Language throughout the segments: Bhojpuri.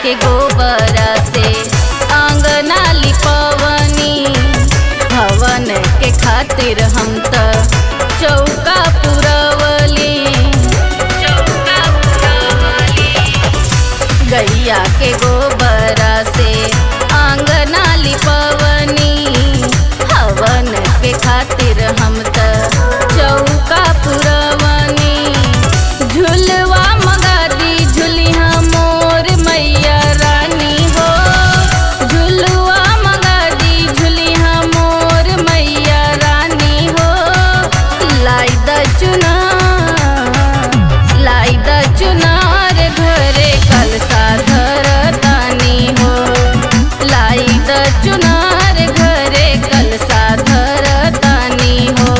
के गोबरा से आंगना लिपवनी हवन के खातिर हम त चौका पुरवली चौका पुरवली गैया के गोबरा से आंगना लिपवनी हवन के खातिर हम त चौका पुरवनी झुलवा मगादी झुलिहा मोर मैया रानी हो झुलवा मगादी झुलिहा मोर मैया रानी हो लाई द चुना लाई द चुनार घरे कलसा धरतानी हो लाई द चुनार घरे कलसा धरतानी हो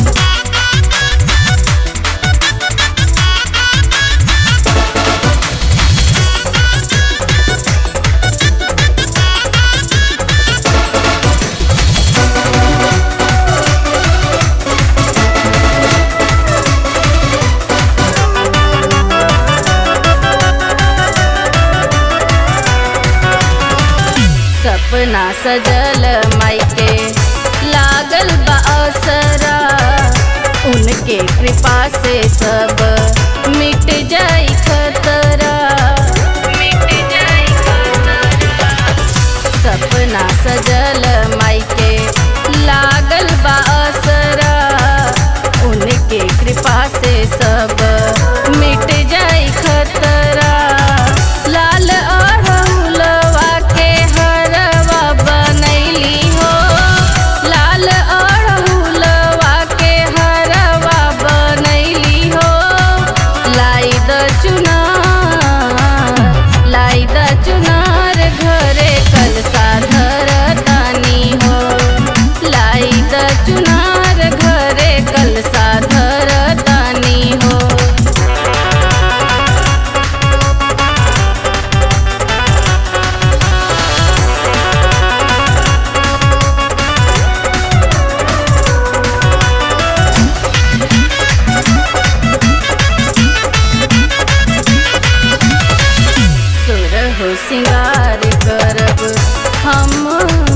सपना सजल मायके लागल बा असरा उनके कृपा से सब मिट जाई खतरा मिट जाई खतरा सपना सजल मायके लागल बा असरा उनके कृपा से सब मिट जाई खतरा लाल अड़हुलवा के हरवा बनैली हो लाल अड़हुलवा के हरवा बनैली हो लाई द चुनार लाई द चुनार घरे कलसा धरतानी हो लाई द चुनार घरे कलसा धरतानी हो सुर हो सिंगार करब हम